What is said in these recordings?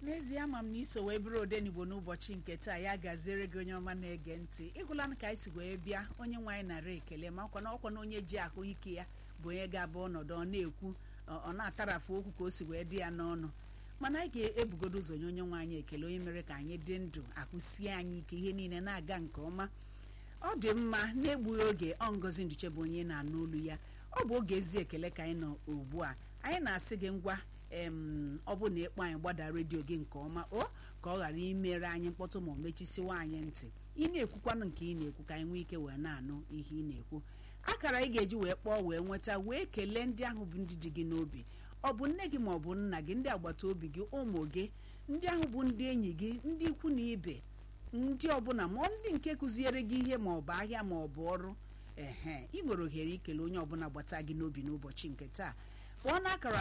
n'ezie ama m na iso wee bụrụ odenigbo n'ụbọchị nke taa ya gaziere gị onye ọma na-ege ntị ịgụla m ka anyị si wee bịa onye nwe anyị nara ekele ma ọkwa na ọkwa na onye ji ahụ ike ya bụ onye ga-abụ ọnọdụ ọ na-ekwu ọ ọ na-atarafu okwu ka o si wee dị ya n'ọnụ mana anyị ga-ebugodo ụzọ nye onye nwe anyị ekele onye mere ka anyị dị ndụ ahụsie anyị ike ihe niile na-aga nke ọma ọ dị mma na-egbughị oge ọ ngozi nduche bụ onye na-anụ olu ya ọ bụ oge ezi ekele ka anyị nọ ugbu a anyị na-asị gị ngwa em ọ bụ na ịkpọ anyị gbada redio gị nke ọma o ka ọ ghara imere anyị mkpọtụ ma ọ mechisiwa anyị ntị ị na-ekwukwanụ nke ị na-ekwu ka anyị nwee ike wee na-anụ ihe ị na-ekwu akara ị ga-eji wee kpọọ wee nweta wee kelee ndị ahụ bụ ndị dị gị n'obi ọ bụ nne gị ma ọ bụ nna gị ndị agbata obi gị ụmụ gị ndị ahụ bụ ndị enyi gị ndị ikwu na ibe ndị ọbụla ma ndị nke kụziere gị ihe ma ọ bụ ahịa ma ọ bụ ọrụ ehe ị nwere ohere ikele onye ọbụla gbata gị n'obi n'ụbọchị nke taa kpọọ n'akara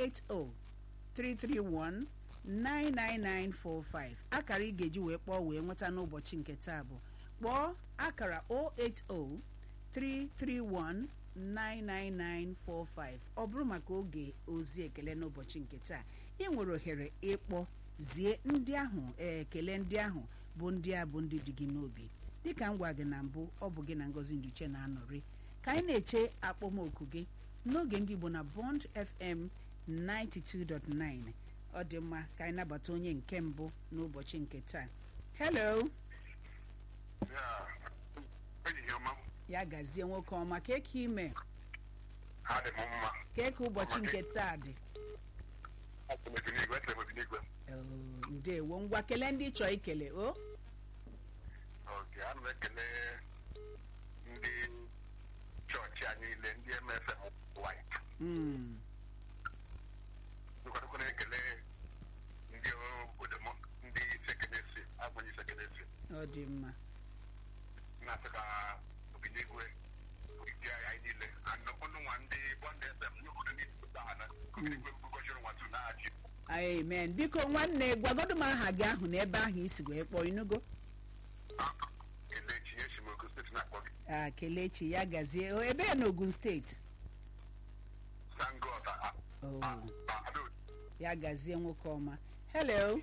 08033199945 akara ị ga-eji wee kpọọ wee nweta n'ụbọchị nke taa bụ kpọọ akara 08033199945 ọ bụrụ maka oge ozi ekele n'ụbọchị nke taa ị nwere ohere ịkpọ zie ndị ahụ ekele ndị ahụ bụ ndị a bụ ndị dị gị n'obi dịka m gwa gị na mbụ ọ bụ gị na ngozi nduche na-anọrị ka anyị na-eche akpọmoku gị n'oge ndị igbo na bond fm 92.9 ọ dị mma ka anyị nabata onye nke mbụ n'ụbọchị nke taa hello ya gazie nwoke ọma ka eke ime adị m mma ka eke ụbọchị nke taa dị Asị m ebinigwe echere m ebinigwe Oh, ndewo ngwa kelee ndị chọọ ikele o oge ana m ekele ndị chọọchị a niile ndị MFM white Mm, nkwadokwa na-ekele ndị obodo m ndị sekenesi agbanyị sekenesi ọ dị mma na-asị ka obinigwe ndị agha anyị niile anọkwụnụ nwa ndị bọnd FM n'obodo niile pụta ha na obinigwe gọchiri nwa tu na-achị amen biko nwanne gwagodo m aha gị ahụ na ebe ahụ isi wee kpọọ inugo kelechi esi m ogo steeti na-akpọ gị a kelechi ya gazie o ebe ya n'ogun steeti sangota Oh, adaobi ya gazie nwoke ọma hello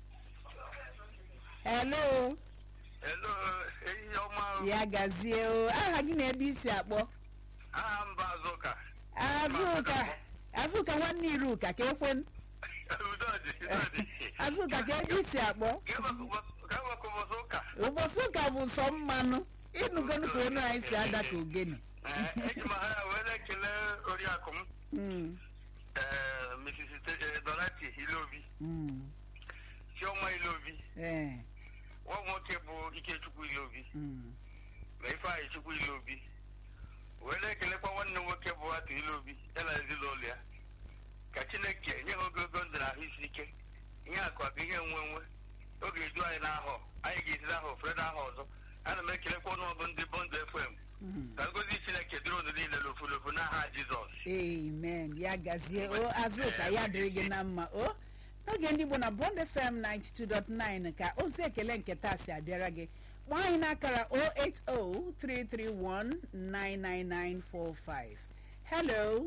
hello Hello, ehihie ọma. ya gazie o aha gị na ebe isi akpọ Aha mba Azụka. azụka azụka nwanne iruka ka ekwe m Udo dị, udo dị. azụka ka ebe isi akpọ Ka maka ụbọchị ụka. ụbọchị ụka bụ sọ mmanụ ịnụgonu ka onu anyị si ada ka ogene Eh, Eji m ha wee na-ekele oriakụ m, Mm, eh, Mrs. Te- eh, Dorothy Ilobi, mm, Chioma Ilobi, eh, nwa m nwoke bụ Ikechukwu Ilobi, mm. na Ifeanyị Chukwu Ilobi. Wee na-ekelekwa nwanne m nwoke bụ Atụ Ilobi, ya na ezinụlọ ya. Ka Chineke nye ha ogologo ndụ na ahụ isi ike. Ihe akụ akụ ihe nwe nwe. Oge eju anyị n'ahọ, anyị ga-esi n'ahọ fere n'ahọ ọzọ. Ana m ekelekwa ọnụọgụ ndị Bond FM. Mm. ka ngozi chineke dịrị unu niile n'ofu n'ofu n'aha jizọs amen ya gazie o azụka ya dịrị gị na mma o n'oge ndị igbo na bond fm 92.9 ka ozi ekele nke taa si abịara gị kpọọ anyị n'akara 08033199945 hello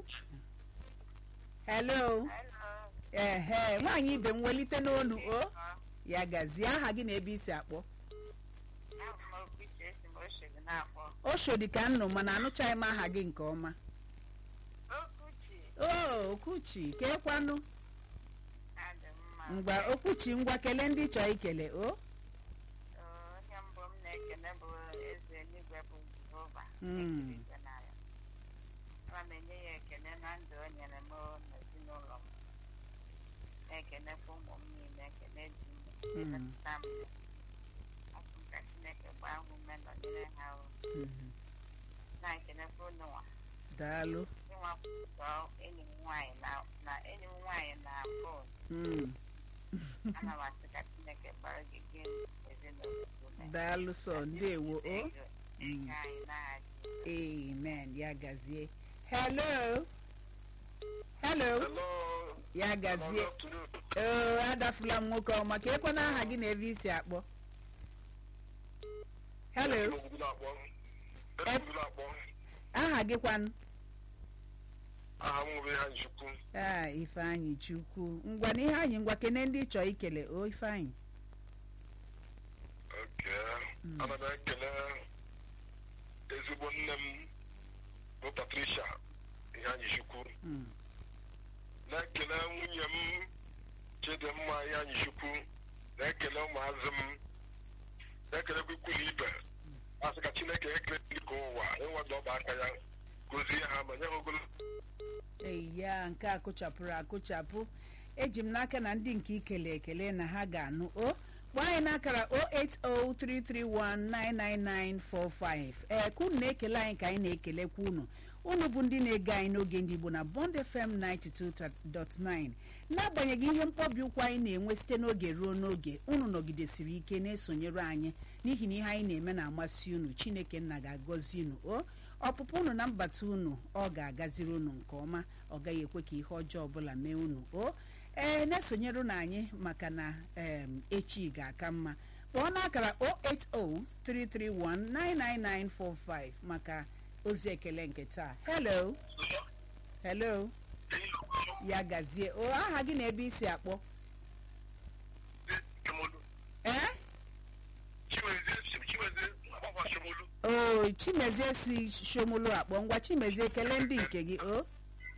hello ehe nwaanyị ibe m welite n'onu o ya gazie aha gị na ebe isi akpọ oshodi ka nnụ mana anụchaghị m aha gị nke ọma o okwuchi ka ekwanụ ngwa okwuchi ngwa kelee ndị chọọ ikele o onye mbụ m na-ekene bụ eze eluigwe bụ jehova Mm. Ekele na ya. ana m enye ya ekele na ndụ o nyere m n'ezinụlọ m na-ekenekwa ụmụ m niile ekele dị m emetụta m asụ m ka chineke gbaa ha ume nọnyere ha o. Mhm. na-ekenekwa unu nwa daalụ ịnwa kwụsọ enyi m nwaanyị na- na enyi m nwaanyị na fon Mm. ana m asị ka chineke gbara gị gị ezinụlọ gị ume daalụ sọ ndewo o Ego ego anyị n'aha Jizọs. amen ya gazie hello hello hello ya gazie o adafula m nwoke ọma ka ekwana aha gị na ebe isi akpọ hello aha gị kwanụ aha m nwere ha njikwu a ifeanyị chukwu ngwa na ihe anyị ngwa kene ndị chọọ ikele o ifeanyị oke ana m ekele ezigbo nne m bụ patricia ihe anyị chukwu Mm, na-ekele nwunye m chidimma ihe anyị chukwu na-ekele ụmụazị m na-ekelekwa ikwu na ibe asị ka chineke ekele ndị ka ụwa ịnwado ọba aka ya gozie ha ma nye ha ogologo eya nke a kụchapụrụ akụchapụ eji m n'aka na ndị nke ikele ekele na ha ga-anụ o kpọọ anyị n'akara 08033199945 ee ka unu na-ekele anyị ka anyị na-ekelekwa unu unu bụ ndị na-ege anyị n'oge ndị Igbo na Bond FM 92.9 n'agbanyeghị ihe mkpọbi ụkwụ anyị na-enwe site n'oge ruo n'oge unu nọgidesiri ike na-esonyere anyị n'ihi na ihe anyị na-eme na-amasị unu Chineke nna ga-agọzi unu o ọpụpụ unu na mbata unu ọ ga-agaziri unu nke ọma ọ gaghị ekwe ka ihe ọjọọ ọbụla mee unu o ee na-esonyere unu anyị maka na em, echi ga-aka mma kpọọ n'akara 08033199945 maka ozi ekele nke taa hello hello ya gazie o aha gị na ebe isi akpọ ee o chimezie si shomolu akpọ ngwa chimezie kele ndị nke gị o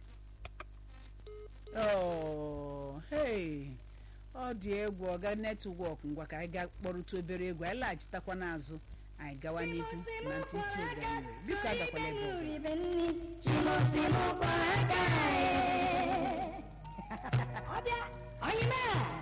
Oh, hey ọ dị egwu ọga netwọk ngwa ka anyị gaa kpọrụta obere egwu anyị laghachitakwa n'azụ anyị gawa n'ihu na ntịntị oge anyị nwere biko agakwala ebe ọbụla ọbịa onye mee